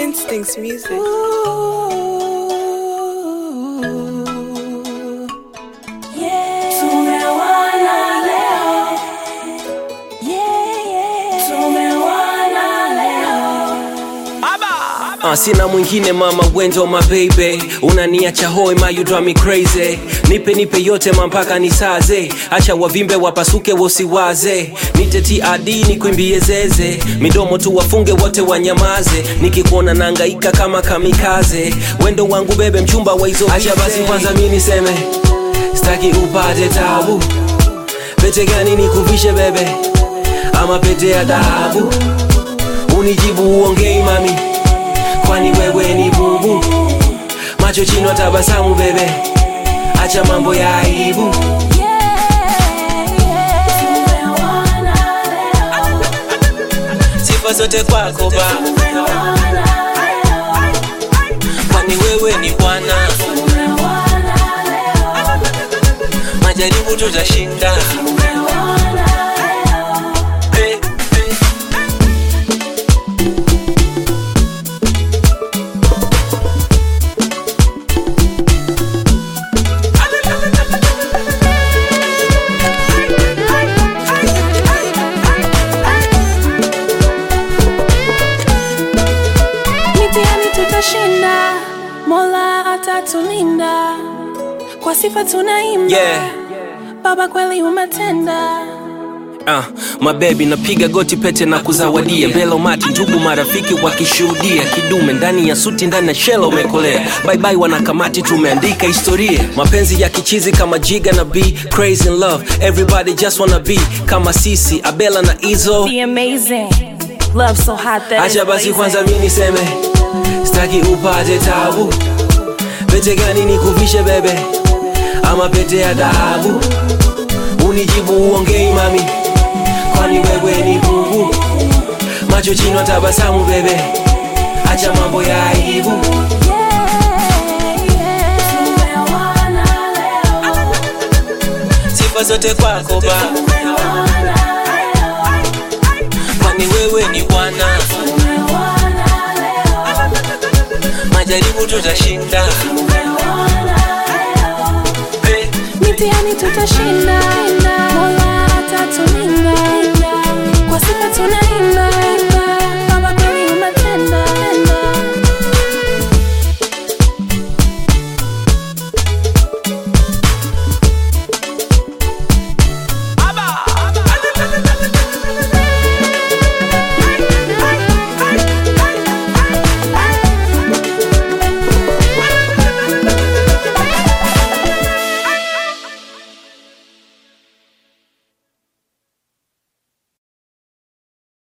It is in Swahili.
Instincts music. Uh, sina mwingine mama wendo my baby unaniacha hoi ma you drive me crazy nipe nipe yote mampaka nisaze acha wavimbe wapasuke wosiwaze nite TRD nikwimbie zeze midomo tu wafunge wote wanyamaze nikikuona nangaika kama kamikaze wendo wangu bebe mchumba wa hizo acha basi kwanza mi niseme staki upate tabu pete gani nikuvishe bebe ama pete ya dhahabu unijibu uongei mami kwani wewe ni bubu macho chino tabasamu bebe acha mambo ya aibu sifa zote kwako ba kwani wewe ni bwana majaribu tutashinda hey, hey. Mitihani tutashinda, Mola atatulinda, kwa sifa tunaimba. Yeah. Baba kweli umetenda. Uh, mabebi napiga goti pete na kuzawadia mbele umati ndugu marafiki wakishuhudia kidume ndani ya suti ndani ya shela umekolea baibai wanakamati tumeandika historia mapenzi ya kichizi kama jiga na b crazy in love everybody just wanna be kama sisi abela na izo Be amazing. Love so hot that acha it's basi blazing. kwanza mi niseme staki upate tabu pete gani nikuvishe bebe ama pete ya dhahabu unijibu uongei mami kwani wewe ni bubu macho chino tabasamu bebe acha mambo ya aibu sifa zote kwako ba kwani wewe ni bwana majaribu tutashinda hey. Mitihani tutashinda, Mola atatulinda, kwa sifa tuna